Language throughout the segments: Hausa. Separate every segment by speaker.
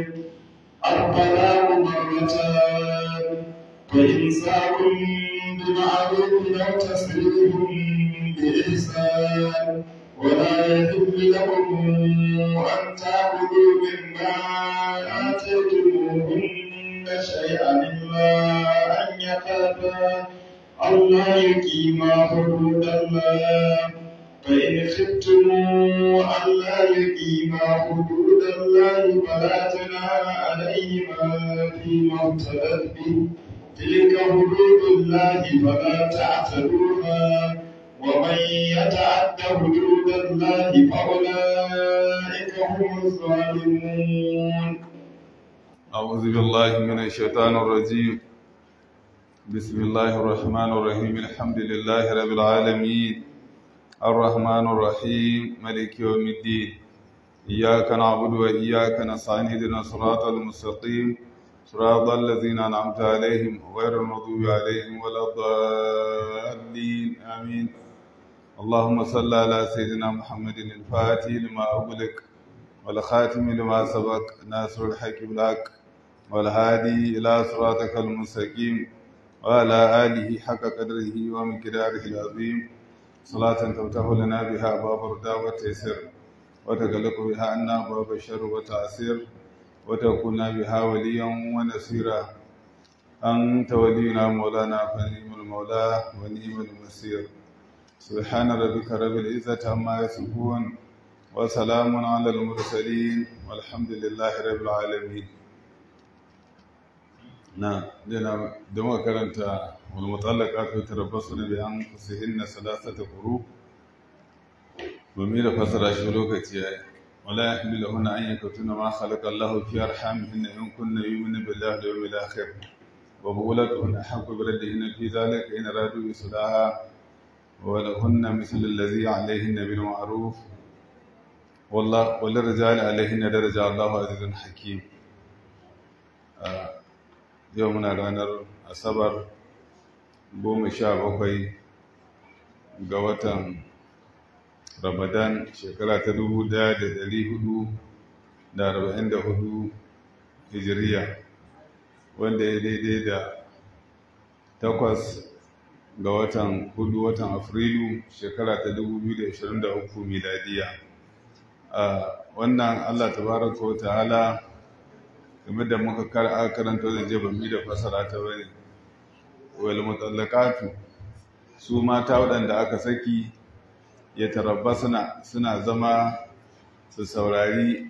Speaker 1: الطلاق مرتان فإمساك بمعروف أو تسريح بإحسان ولا يحل لكم أن تأكلوا مما آتيتموهن شيئا إلا أن يخافا ألا يقيما حدود الله فإن خفتم ألا يقيما حدود الله فلا جناح عليهما فيما افتدت به تلك حدود الله فلا تعتدوها ومن يتعد حدود الله فأولئك هم الظالمون
Speaker 2: أعوذ بالله من الشيطان الرجيم بسم الله الرحمن الرحيم الحمد لله رب العالمين الرحمن الرحيم ملك يوم الدين إياك نعبد وإياك نستعين اهدنا الصراط المستقيم صراط الذين أنعمت عليهم غير المغضوب عليهم ولا الضالين آمين اللهم صل على سيدنا محمد الفاتح لما أغلق والخاتم لما سبق ناصر الحق بالحق والهادي إلى صراطك المستقيم وعلى آله حق قدره ومقداره العظيم صلاة تفتح لنا بها باب الرضا والتيسير وتغلق بها عنا باب الشر والتعسير وتكون بها وليا ونصيرا أنت ولينا مولانا فنعم المولى ونعم المصير سبحان ربك رب العزة عما يصفون وسلام على المرسلين والحمد لله رب العالمين نعم دينا دمو كرنتا والمطلقات يتربصن بأنفسهن ثلاثة قروء ومير فسر shi lokaci yayi wala yahmiluhunna an yakutuna ma khalaqa Allahu fi arhamihinna in kunna yu'minu billahi wal yawmil akhir wa bughulatuhunna haqqu bi raddihinna fi dhalika in aradu islaha wa lahunna mithlu alladhi 'alayhinna bil ma'ruf wallahu wal rijali 'alayhinna daraja Allahu azizun hakim yau muna ranar asabar goma sha bakwai ga watan ramadan shekara ta dubu daya da dari hudu da arba'in da hudu hijiriya wanda ya daidai da takwas ga watan hudu watan afrilu shekara ta dubu biyu da ashirin da uku miladiya a wannan allah tabaraka wa ta'ala game da muka karanta da je bami da fasara ta bane wal mutallaqatu su mata waɗanda aka saki ya tarabba suna suna zama su saurari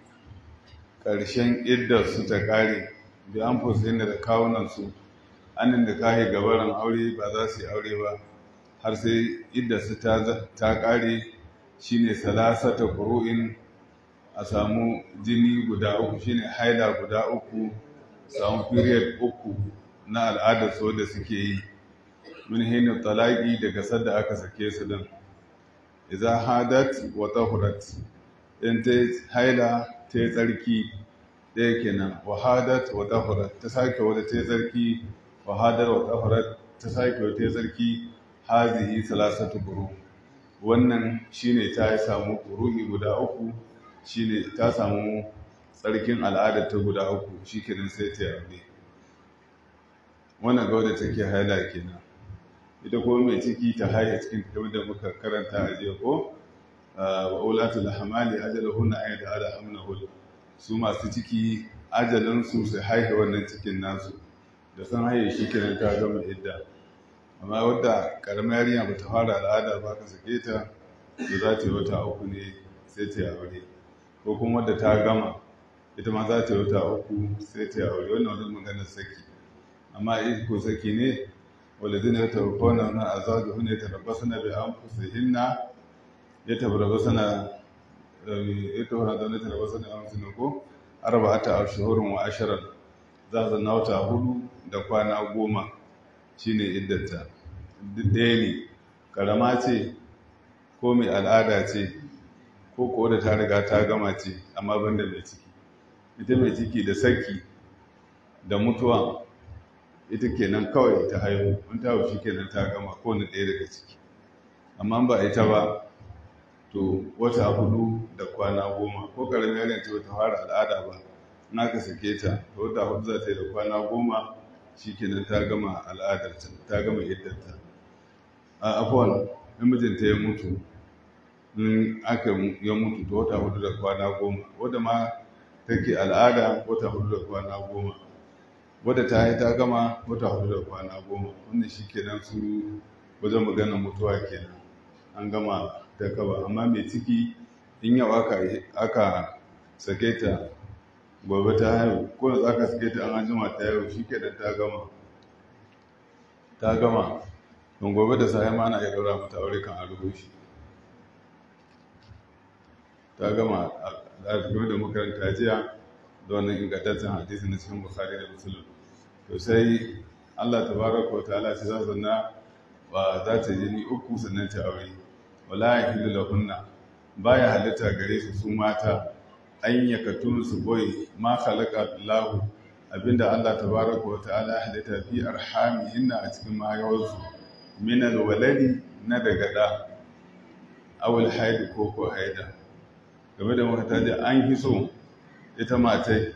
Speaker 2: ƙarshen iddar su ta ƙare da an fusayin da kawunan su annin da kahe gabaran aure ba za su yi aure ba har sai iddar su ta ƙare shine salasata qur'in a samu jini guda uku shine haila guda uku samu period uku na al'adar su da suke yi min hinin talaki daga sadda aka sake su din idza hadat wa tahurat in ta haila ta yi tsarki ɗaya kenan wa hadat wa tahurat ta sake wata ta yi tsarki wa hadar wa tahurat ta sake wata ta yi tsarki hazihi salasatu buru wannan shine ta yi samu ƙuru'i guda uku shine ta samu tsarkin al'adar ta guda uku shi kenan sai ta yi wannan ga wadda take haila kenan ita ko mai ciki ta haihe cikin ta da muka karanta a jiya ko wa ulatul hamali ajaluhunna ay da ala hamnahul su masu ciki ajalin su su haihe wannan cikin nasu da san haihe shi kenan ta gama idda amma wadda karamar yarinya bata fara al'ada ba ka sake ta da za ta yi wata uku ne sai ta yi aure ko kuma wadda ta gama ita ma za ta yi wata uku sai ta yi aure wannan wani maganar saki amma in ko saki ne walidina ya tabbana na azazu hunne ta rabbasana bi anfusihinna ya tabbasana ya tabbana da ta rabbasana bi anfusihinna ko arba'ata ashhurun wa asharan za ta na wata hudu da kwana goma shine iddata duk ɗaya ne karama ce ko mai al'ada ce ko ko da ta riga ta gama ce amma banda mai ciki ita mai ciki da saki da mutuwa ita kenan kawai ta haihu in ta haihu kenan ta gama ko na ɗaya daga ciki amma ba ita ba to wata hudu da kwana goma ko karamin yarin ta wata fara al'ada ba in aka sake ta ta wata hudu za ta yi da kwana goma shikenan ta gama al'adarta ta gama iddarta a afuwan in mijinta ya mutu in aka ya mutu ta wata hudu da kwana goma wadda ma take al'ada wata hudu da kwana goma wadda ta yi ta gama wata hudu da kwana goma wannan shi kenan su wajen maganar mutuwa kenan an gama ta kaba amma mai ciki in yau aka aka sake ta gobe ta haihu ko da aka sake ta an anjima ta haihu shi kenan ta gama ta gama don gobe da sai ma na iya daura mata aure kan a shi ta gama a game da makaranta jiya da wannan ingantaccen hadisi na cikin bukhari da musulun to sai allah ta baraka wa ta'ala ce za zanna ba za ta jini uku sannan ta aure wala ya hilu lahunna baya halitta gare su su mata an yakatun su boye ma khalaqa lahu abinda allah ta baraka wa ta'ala halitta fi arhamihinna a cikin mahayawarsu min alwaladi na daga da awul haidu ko ko haida game da mata da an fi so ita matai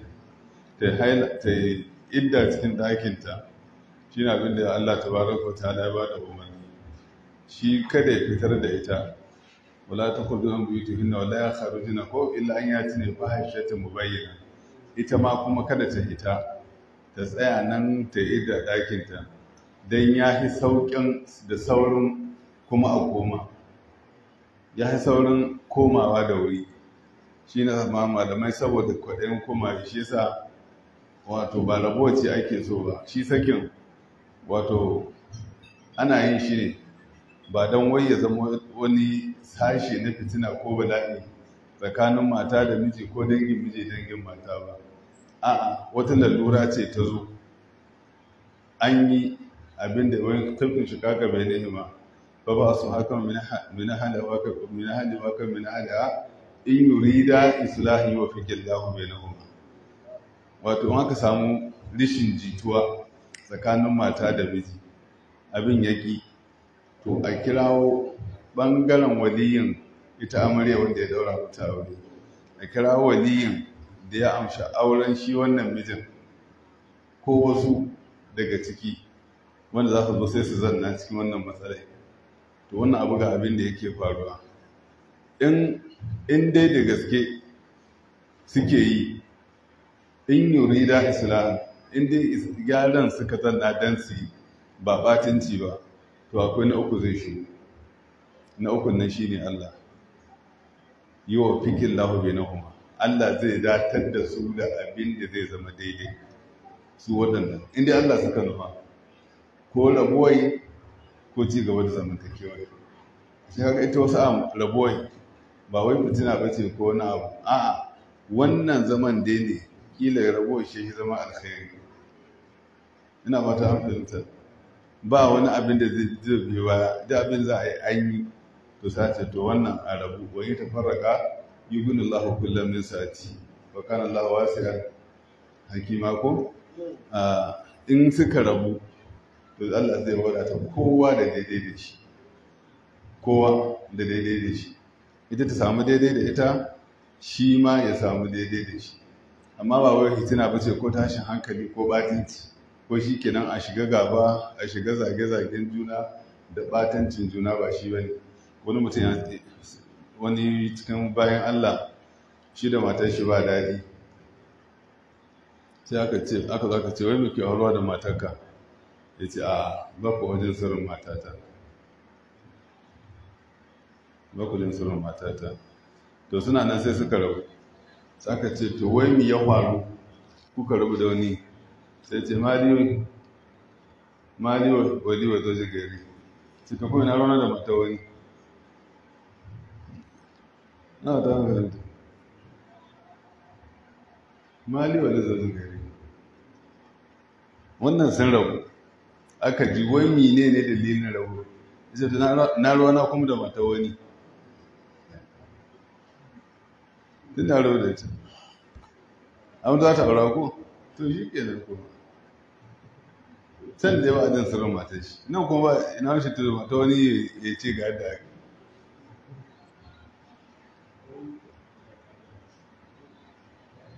Speaker 2: ta yi idda cikin ɗakinta shi na abin da Allah ta baraka ta ya ba da umarni shi kada ya fitar da ita wala ta kudu an buyi tuhinna wala ya faru jina ko illa an ya tune fa haishata mu bayyana ita ma kuma kada ta hita ta tsaya nan ta yi idda ɗakinta don ya fi sauƙin da saurin kuma a koma ya fi saurin komawa da wuri shi na ma malamai saboda kwaɗayin koma shi sa wato ba rabuwa ce ake so ba shi sakin wato ana yin shi ne ba don wai ya zama wani sashe na fitina ko bala'i tsakanin mata da miji ko dangin miji dangin mata ba a'a wata lalura ce ta zo an yi abin da wani tafin shi kaka bai ne ma ba ba su haka min hada waka min hada waka min hada in yurida islahi wa fikillahu bainahuma wato in aka samu rishin jituwa tsakanin mata da miji abin yaki to a kirawo bangaren waliyin ita amarya wanda ya daura mata aure a kirawo waliyin da ya amsha auren shi wannan mijin ko wasu daga ciki wanda za su zo sai su zanna cikin wannan matsalai to wannan abu ga abin da yake faruwa in in dai da gaske suke yi in yurida islam in dai gyaran suka zanna dan su ba batinci ba to akwai na uku zai shi na uku nan shine Allah yi wa fikin lahu bainahuma Allah zai datar da su da abin da zai zama daidai su waɗannan inda Allah suka nufa ko rabuwai ko ci gaba da zamantakewa shi haka ita wasu am rabuwai ba wai fitina ba ce ko wani abu a'a wannan zaman dai ne kila rabuwar shi zama alkhairi ina fata an fahimta ba wani abin da zai biyo baya da abin za a yi an yi to sace to wannan a rabu wani ta farraka yugun Allah kullum min sati wa kana Allah wasi'an hakima ko in suka rabu to Allah zai wadata kowa da daidai da shi kowa da daidai da shi ita ta samu daidai da ita shi ma ya samu daidai da shi amma ba wai hitina ba ce ko tashin hankali ko batinci ko shi kenan a shiga gaba a shiga zage-zagen juna da batancin juna ba shi bane wani mutum ya wani cikin bayan Allah shi da matar shi ba daɗi sai aka ce aka zaka ce wai muke aurwa da matarka ya ce a baku wajen sirrin matata baku wajen sirrin matata to suna nan sai suka rabu sai aka ce to wai mi ya faru kuka rabu da wani sai ce mali mali wali wa zoji gari suka kuma na rana da mata wani na ta hankalin mali wali zoji gari wannan sun rabu aka ji wai mine ne dalilin rabu ita ta na ruwana kuma da mata wani tun da rabu da ita an za ta aura ko to shi ke nan kuma can da yawa jin sirrin matan shi nan kuma ba ina shi tudu mata wani ya ce ga yadda aka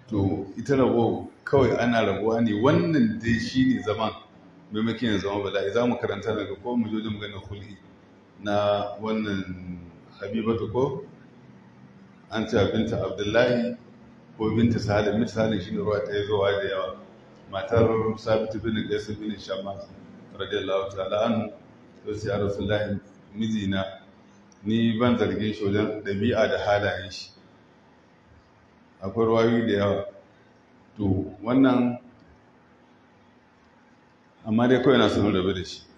Speaker 2: to ita rabo kawai ana rabuwa ne wannan dai shi ne zaman maimakon ya zama bala'i za mu karanta daga ko mu jojin maganin hul'i na wannan habibatu ko an ce binta abdullahi ko binta salim binta salim shi ne ruwa ta yi zuwa da yawa matar sabitu bin gaisu bin shammas radiyallahu ta'ala anhu to sai ya rasulullahi mijina ni ban zargin shi wajen ɗabi'a da halayen shi akwai ruwayoyi da yawa to wannan amma dai kawai na sanar rabe da shi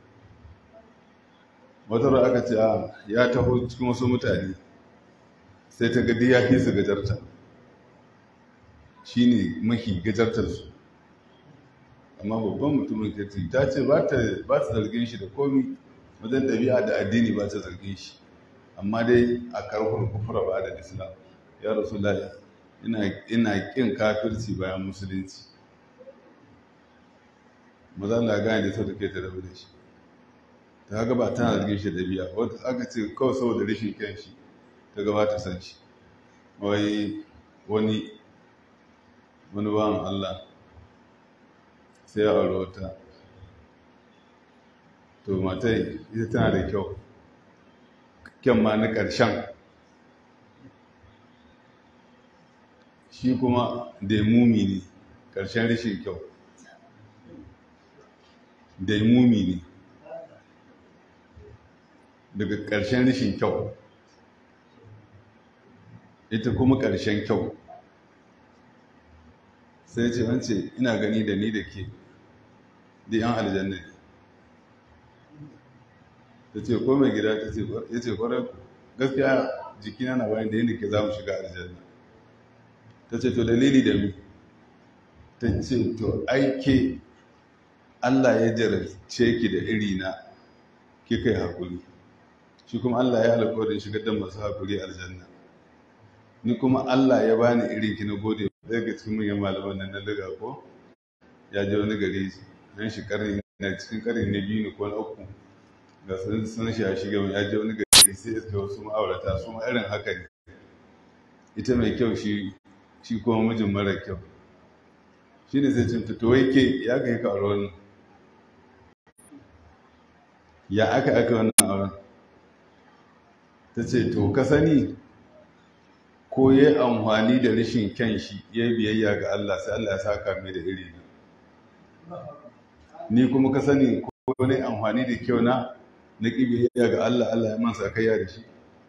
Speaker 2: wata ruwa aka ce a ya taho cikin wasu mutane sai ta gadi ya fi su gajarta shi ne mafi gajartarsu amma babban mutumin kirti ta ce ba ta zargin shi da komi wajen ɗabi'a da addini ba ta zargin shi amma dai a karfin kufura ba da islam ya rasu lai ina ƙin kafirci bayan musulunci maza na gane da sau da ke ta rabu da shi ta haka ba tana zargin shi ɗabi'a wata aka ce kawai saboda rashin kyan shi ta gabata san shi wai wani wani bawan allah sai ya aure wata to matai ita tana da kyau kyan ma na ƙarshen shi kuma daimumi ne ƙarshen rashin kyau daimumi ne daga ƙarshen rashin kyau ita kuma ƙarshen kyau sai ce wance ina gani da ni da ke da yan aljanna ne ta ce ko mai gida ta ce ya ce kwarar gaskiya jikina na bayan da yadda ke za mu shiga aljanna ta ce to dalili da mi ta ce to aike allah ya jarabce ki da iri na kika yi haƙuri shi kuma allah ya alƙawarin shigar da masu haƙuri aljanna ni kuma allah ya bani irin ki na gode daga cikin manyan malaman nan na daga ko ya je wani gari nan shi karni na cikin karni na biyu ne ko na uku ga sun sun shi ya shiga ya je wani gari sai ya ga wasu ma'aurata su ma irin haka ne ita mai kyau shi shi kuma mijin mara kyau shi ne sai cin to wai ke ya ka yi ka auren ya aka aka wannan auren ta ce to ka sani ko ya yi amfani da rashin kyan shi ya yi biyayya ga Allah sai Allah ya saka mai da iri ni kuma ka sani ko ne amfani da kyau na na ƙi biyayya ga Allah Allah ya mansa kaiya da shi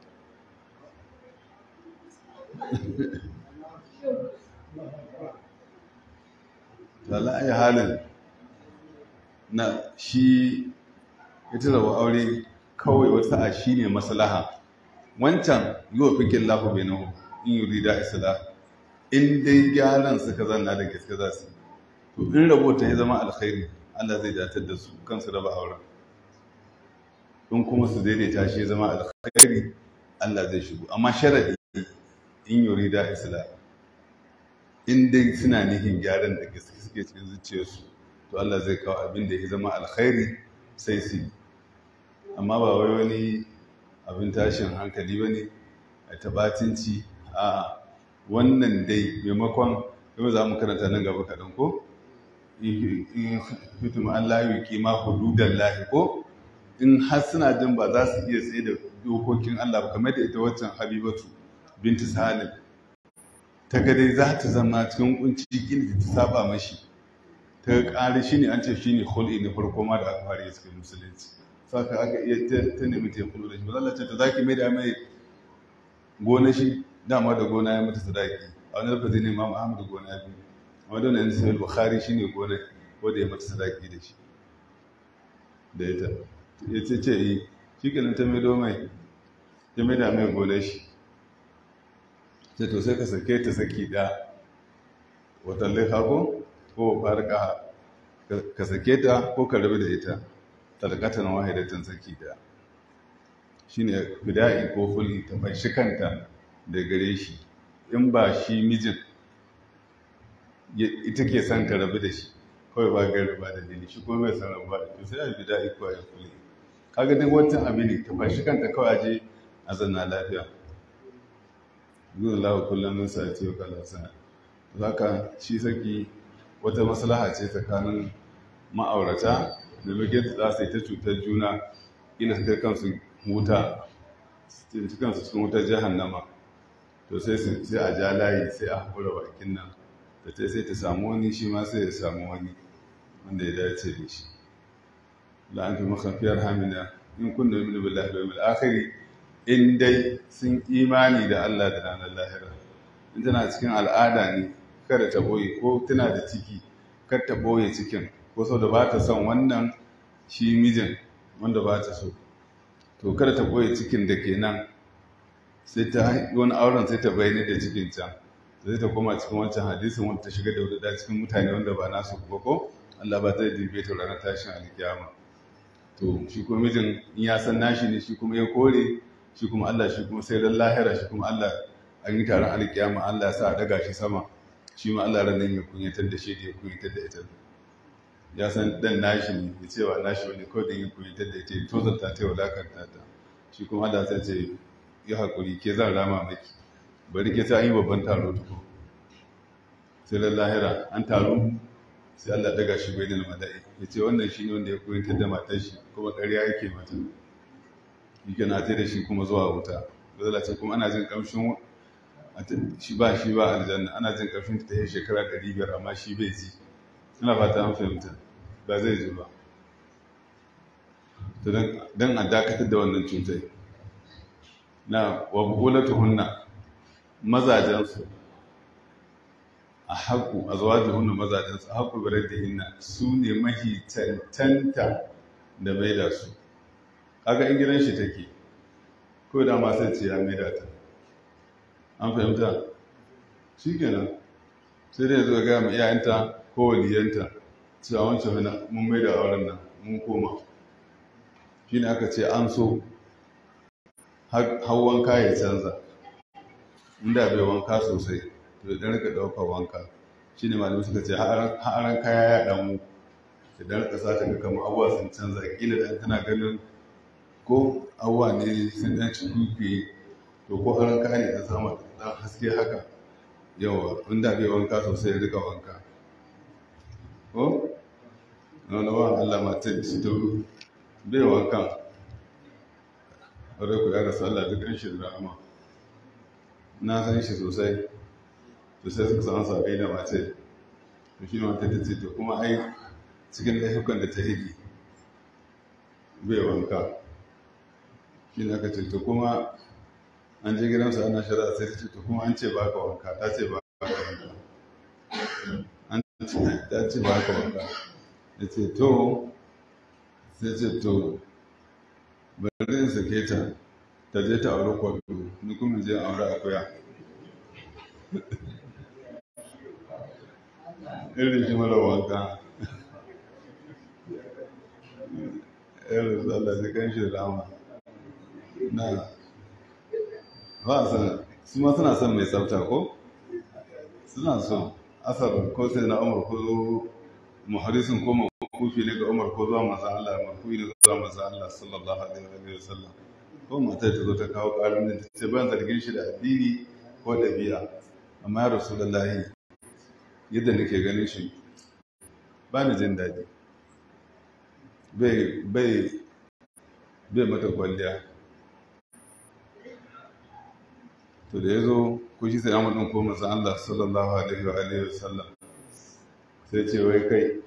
Speaker 2: lalai halin na shi ita da aure kawai wata a shi ne maslaha wancan yi wa fikin lafi bai nahu in yi rida isla in dai gyaran suka zanna da gaske za su to in rabota ya zama alkhairi Allah zai datar da su kansu raba auren in kuma su daidaita shi ya zama alkhairi Allah zai shigo amma sharadi in yi rida isla in dai suna nihin gyaran da gaske suke cikin zuciyarsu to Allah zai kawo abin da ya zama alkhairi sai su amma ba wai wani abin tashin hankali ba ne a tabatinci a wannan dai maimakon yau za mu karanta nan gaba kaɗan ko in fitum an layu kima hududan lahi ko in har suna jin ba za su iya tsaye da dokokin Allah ba kamar da ita waccan habibatu binti salim ta ga dai za ta zama cikin kunci gini ta saba mashi ta ƙari shi ne an ce shi ne hul'i na farko ma da aka fara yi cikin musulunci saka aka iya ta nemi ta kulu da shi ba ce ta zaki mai da mai gona shi dama da gona ya mata sadaki a wani lafazi ne imam ahmad gona biyu amma don yanzu sai bukhari shi ne gona wanda ya mata sadaki da shi da ita ya ce ce yi shi kenan ta mai mai ta mai da mai gona shi sai to sai ka sake ta saki da watan ko ko farka ka sake ta ko ka rabu da ita talakatan wahidatan saki da shine fida'i ko fuli ta fashi kanta da gare shi in ba shi mijin ita ke son ka rabu da shi kawai ba gari ba da dini shi kuma bai san rabu da to sai a fida'i ko ya fuli kaga duk wancan abin ne ta fashi kanta kawai aje a zanna lafiya zuwa lawa kullum min sa'ati wa kala sana zaka shi saki wata maslaha ce tsakanin ma'aurata da lokacin za su yi ta cutar juna ina su kai kansu wuta su kansu cikin wutar jahannama to sai sai a ja layi sai a haƙura bakin nan da ta sai ta samu wani shi ma sai ya samu wani wanda ya dace da shi la'antu makafiyar hamina in kunna min billahi wal yawmil akhir in dai sun imani da Allah da ranar lahira in tana cikin al'ada ne kada ta boye ko tana da ciki kar ta boye cikin ko sau da ba ta son wannan shi mijin wanda ba ta so to kada ta boye cikin da ke nan sai ta wani auren sai ta bayyana da cikin can sai ta koma cikin wancan hadisin wanda ta shiga da wadda cikin mutane wanda ba nasu ba ko Allah ba zai dirbe ta ranar tashin alkiyama to shi kuma mijin in ya san nashi ne shi kuma ya kore shi kuma Allah shi kuma sai ran lahira shi kuma Allah an yi taron alkiyama Allah ya sa a daga shi sama shi ma Allah ranar ya kunyatar da shi da ya kunyatar da ita ya san dan nashi ne ya ce wa nashi wani kawai da ya kunyatar da ita ya tozarta ta ya wulakanta ta shi kuma Allah sai ce ya haƙuri ke zan rama maki bari ke sai an yi babban taro tuko sai ran lahira an taro sai Allah daga shi bai da mala'i ya ce wannan shi ne wanda ya koyantar da matar shi kuma ƙarya yake mata yake na ta da shi kuma zuwa wuta zala ce kuma ana jin ƙamshin shi ba shi ba aljanna ana jin ƙamshin ta yi shekara ɗari biyar amma shi bai ji ina fata an fahimta ba zai ji ba to don a dakatar da wannan cutai na wa bukulatuhunna mazajensu a haƙu a zuwa jihunna mazajensu a haƙu birar da hinna su ne mahi cancanta da mai da su kaga in gidan shi take ko da ma sai ce ya mai da ta an fahimta shi kenan sai dai zuwa gaya ma iyayenta ko waliyanta cewa wancan hana mun mai da auren nan mun koma shi ne aka ce an so har wanka ya canza inda bai wanka sosai to idan rika ɗaukar wanka shi ne malamai suka ce ha'aran kaya ya ɗamu idan rika sa ta ga kamar abuwa sun canza kila da tana ganin ko abuwa ne sun ɗan ci kuke to ko haran kaya ne ta samu ɗan haske haka yawa inda bai wanka sosai ya rika wanka ko wani wa Allah matan su ta bai wankan wadda ku ya rasu Allah duk shi da rahama na san shi sosai sosai suka samu sabai da mace to shi ne wata ta ce to kuma ai cikin laifukan da ta hidi bai wanka shi ne aka ce to kuma an je gidansu ana shari'a sai ta ce to kuma an ce ba ka wanka ta ce ba ka wanka an ta ce ba ka wanka ya ce to sai ce to bari in sake ta ta je ta aure kwado ni kuma je aure akuya irin shi mara wanka irin su Allah ji kan shi rama na ba a san su ma suna son mai tsafta ko suna so asar ko sai na umar ko muharisun ko makufi ne ga umar ko zuwa masu Allah makufi ne zuwa masu Allah sallallahu alaihi wa sallam ko matar ta zo ta kawo ƙarin da ta ban zargin shi da addini ko ɗabi'a amma ya rasu lallahi yadda nake ganin shi ba ni jin daɗi bai bai bai mata kwalliya to da ya zo ko shi sai amadin ko masu Allah sallallahu alaihi wa alihi wa sallam sai ce wai kai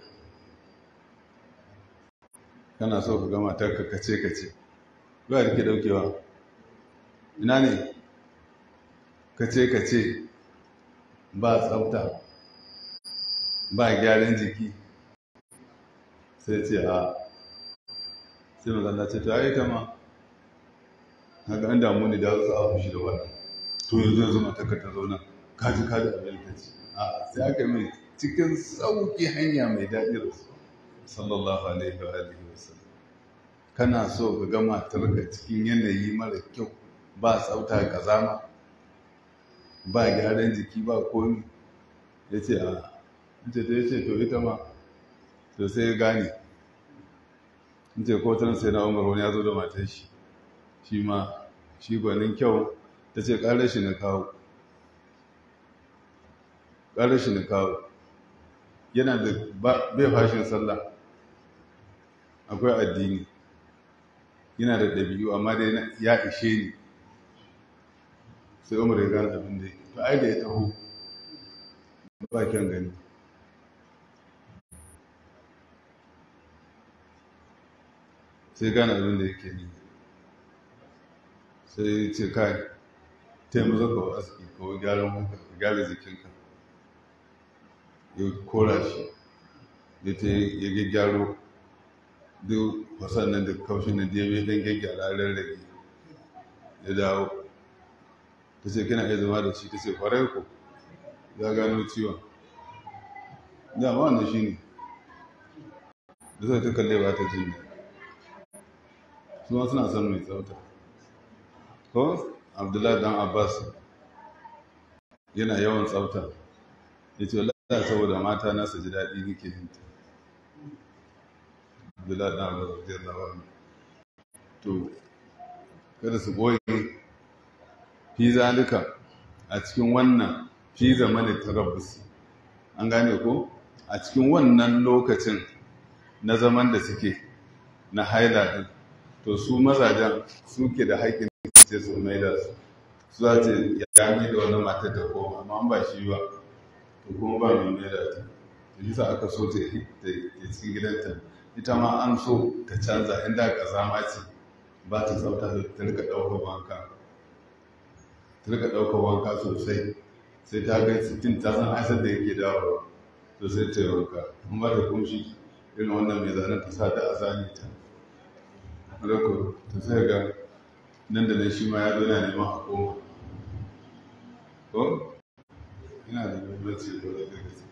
Speaker 2: kana so ka gama ta ka kace kace ba da ke daukewa ina ne kace kace ba tsafta ba gyaran jiki sai ce a sai mazalla ce ta yi ta ma haka an damu ne da su a fushi da wannan to yanzu yanzu matakar ta zauna kaji kaji abin ta ce a sai aka mai cikin sauƙi hanya mai daɗi rasu sallallahu alaihi wa alihi wa sallam kana so ka ga matarka cikin yanayi mara kyau ba tsafta kazama ba gyaran jiki ba komi ya ce a ce ta ce to ita ma to sai ya gane in ce kotar sai na umar wani ya zo da matar shi shi ma shi gwanin kyau ta ce ƙarar shi na kawo ƙarar shi na kawo yana da bai fashin sallah akwai addini yana da ɗabi'u amma dai ya ishe ni sai umar ya gane abin da to ai da ya taho ba kyan gani sai gane abin da yake ni sai ce kai taimaka ka aski ko gyaran hunka ka gyara jikinka ya kora shi ya ta ya gyaro duk wasan nan da kaushin da ya mai dan gyaggyara rarrage ya dawo ta ce kina iya zama da shi ta ce kwarai ko ya gano ciwon dama wannan shi ne da zai ta kalle ba ta jini su ma suna son mai tsafta ko abdullahi dan abbas yana yawan tsafta ya ce lalata saboda mata na su ji daɗi nake yin ta abdullahi dan abbas radiyallahu anhu to kada su boye fi zalika a cikin wannan fi zamanin tarabbus an gane ko a cikin wannan lokacin na zaman da suke na haila din to su mazajen suke da haƙƙin sai su mai da su su za ta ya mai da wannan matar da koma amma an ba shi ba to kuma ba mai mai da ta to shi aka so ta cikin gidanta ita ma an so ta canza inda ƙazama ce ba ta tsafta ta rika ɗaukar wanka ta rika ɗaukar wanka sosai sai ta ga sittin ta san aisar da yake dawowa to sai ta yi wanka in ba ta kumshi irin wannan mai zanen ta sa ta azani ta rako ta sai ga nan da nan shi ma ya zo na neman a koma ko ina da muhimmanci da wadda gaske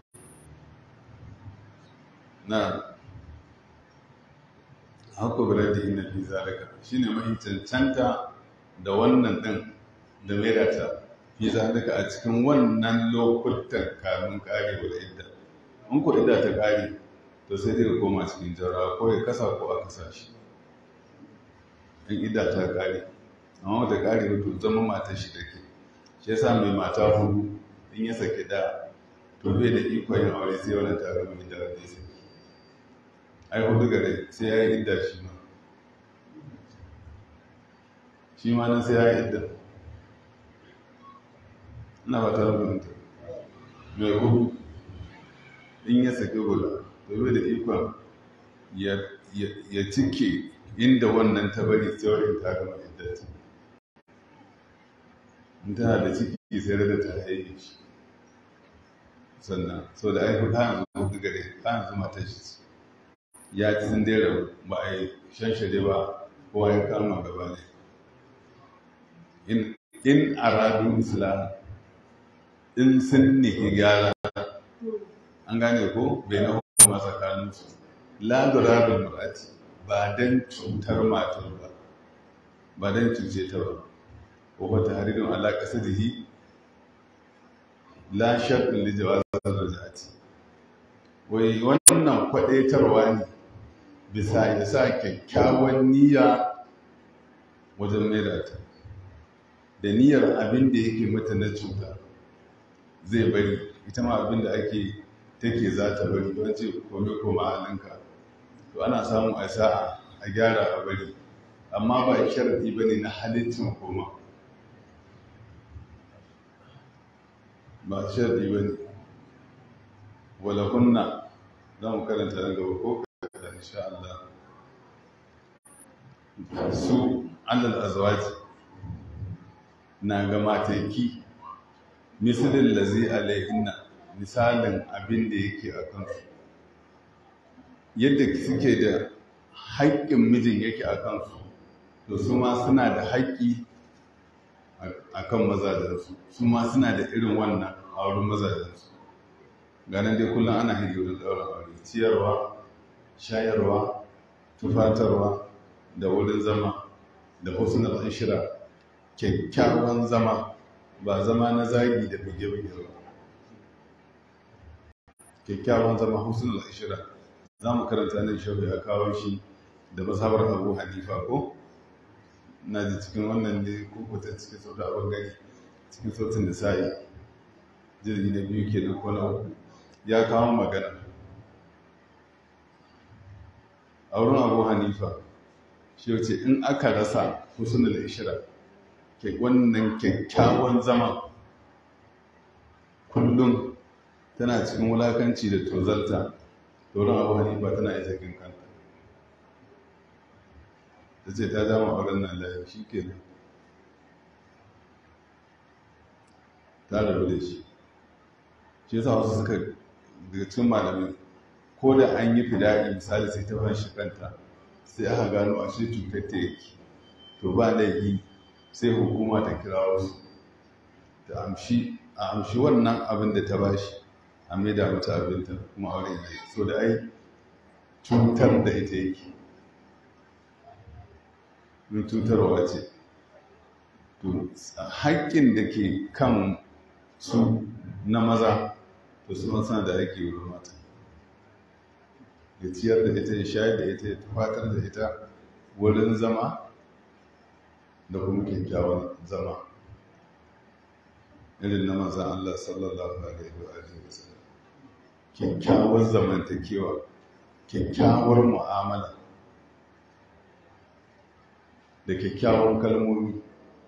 Speaker 2: na haka guda da ina fi zalika shine mahi cancanta da wannan din da maida ta fi zalika a cikin wannan lokutan kamun kare wa idda in ko idda ta kare to sai dai koma cikin jarawa ko ya kasa ko a kasa shi in idda ta kare amma wata kare to zama matar shi take shi yasa mai mata hudu in ya saki da to bai da iko yin aure sai wannan tare mai da zai saki ai hudu gare sai ya yi idda shi ma shi ma nan sai ya yi idda ina ba ta rubuta mai hudu in ya saki guda to bai da ikon ya cike inda wannan ta bari tsawon ta gama idda ce in tana da ciki sai da ta haihe shi sannan so da aihu ta yanzu hudu gare ta yanzu mata shi ya ci sun dera ba a yi shanshade ba kowa ya kama gaba ne in aradu islam in sun nihi gyara an gane ko bai na hukuma tsakaninsu la durabin murati ba don cutar matar ba ba don cuce ta ba ko wata haririn ala kasadihi la sharɗin da jawazar rajati wai wannan kwaɗaitarwa ne bisa ya sa kyakkyawan niyya wajen maida ta da niyyar abin da yake mata na cuta zai bari ita ma abin da ake take za ta bari don ce kome koma halinka to ana samu a sa'a a gyara a bari amma ba sharaɗi ba ne na halittin koma ba sharaɗi ba ne wala kunna za mu karanta nan gaba ko kada insha Allah su alal azwaji na ga mataki misalin lazi alaihinna misalin abin da yake a kansu yadda suke da haƙƙin mijin yake a kansu to su ma suna da haƙƙi a kan mazajensu su ma suna da irin wannan a wurin mazajensu ganin dai kullum ana hijirin ɗaurin aure ciyarwa shayarwa tufatarwa da wurin zama da husnul ishra kyakkyawan zama ba zama na zagi da buge-buge ba kyakkyawan zama husnul ishra za mu karanta nan shafi ya kawo shi da mazhabar abu hanifa ko na ji cikin wannan ne kukutan cikin sauta abin gani cikin sautin da sa'i jirgi na biyu ke ko na uku ya kawo magana a wurin abu hanifa shi ce in aka rasa husnul ishra ke wannan kyakkyawan zama kullum tana cikin wulakanci da tozarta wurin abu hanifa tana isa kin kanta ta ce ta dama auren nan layi shi ke nan ta rabu da shi shi yasa wasu suka daga cikin malamai ko da an yi fida'i misali sai ta ban shi kanta sai aka gano a shi cutar ta yake to ba laifi sai hukuma ta kira wasu ta amshi a amshi wannan abin da ta bashi a maida mata abinta kuma auren ya yi so da ai cutar da ita yake min cutarwa ce to haƙƙin da ke kan su na maza to su suna da haƙƙi wurin mata ya ciyar da ita ya shayar da ita ya tufatar da ita wurin zama da kuma kyakkyawan zama irin na manzan Allah sallallahu alaihi wa alihi wasallam kyakkyawar zamantakewa kyakkyawar mu'amala da kyakkyawan kalmomi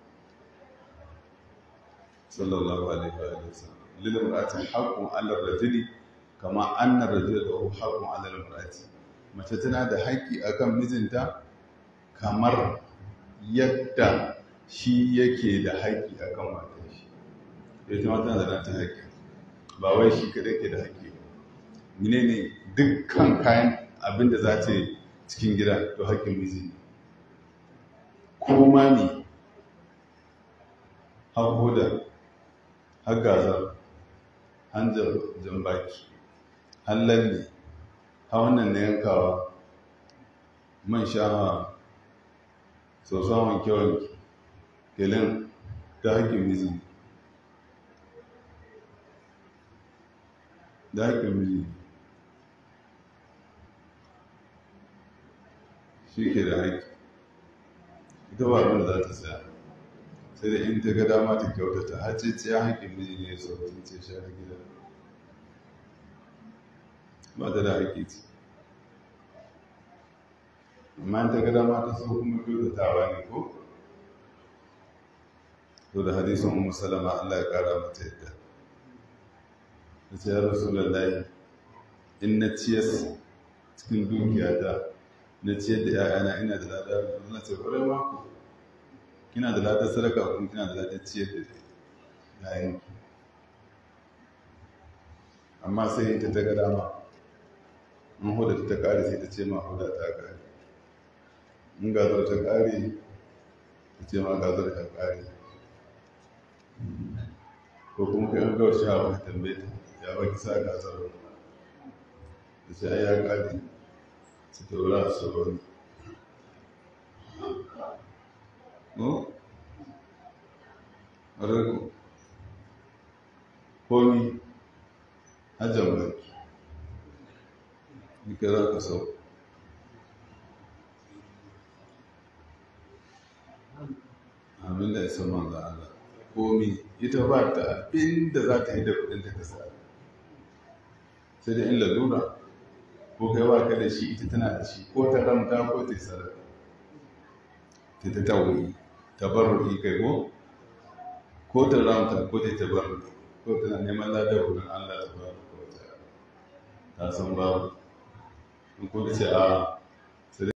Speaker 2: sallallahu alaihi wa alihi wasallam lil mar'ati haqqun 'ala ar-rajuli kama anna ar-rajula lahu haqqun 'ala al-mar'ati mace tana da haƙƙi akan mijinta kamar yadda shi yake da haƙƙi akan matar shi ita ma tana da nata haƙƙi ba wai shi kaɗai ke da haƙƙi ba menene dukkan kayan abin da za ta yi cikin gida to haƙƙin miji ne ko ma ne har hoda har gazar har jambaki har lalle har wannan na yankawa man shawa soson wanke-wanke gelin ta haƙƙin miji ne da haƙƙin miji shi ke da haƙƙi ita ba abin da za ta saya sai da in ta ga dama ta kyautata har ce ce haƙƙin miji ne so ta ce share gida ba ta da haƙƙi ce amma in ta ga dama ta so kuma kyautatawa ne ko to da hadisin ummu salama Allah ya kara mata yadda ta ce ya rasulullahi in na ciyas cikin dukiyata na ciyar da ‘ya'yana ina da lada na ce ƙwarai mako kina da lada sadaka kuma kina da lada ciyar da ‘ya'yanki amma sai ta ta ga dama in huda ta ƙare sai ta ce ma huda ta ƙare in gazar ta ƙare ta ce ma gazar ta ƙare ko kuma ka yi gaushe a wani tambaye ta ya baki sa gazar da ce ai ya ƙare su taura su wani no? Rarraku komi hajjan baki nika za ka sau amin da ya san manzo Allah komi ita ba ta abin da za ta yi da kudin ta kasa sai da in lalura ko kai ba ka da shi ita tana da shi ko ta ramta ko ta sadaka ta ta tawayi tabarruki kai ko ko ta ramta ko ta tabarruki ko tana neman ladar wurin Allah ta ba ko ta ta san babu in ko ce a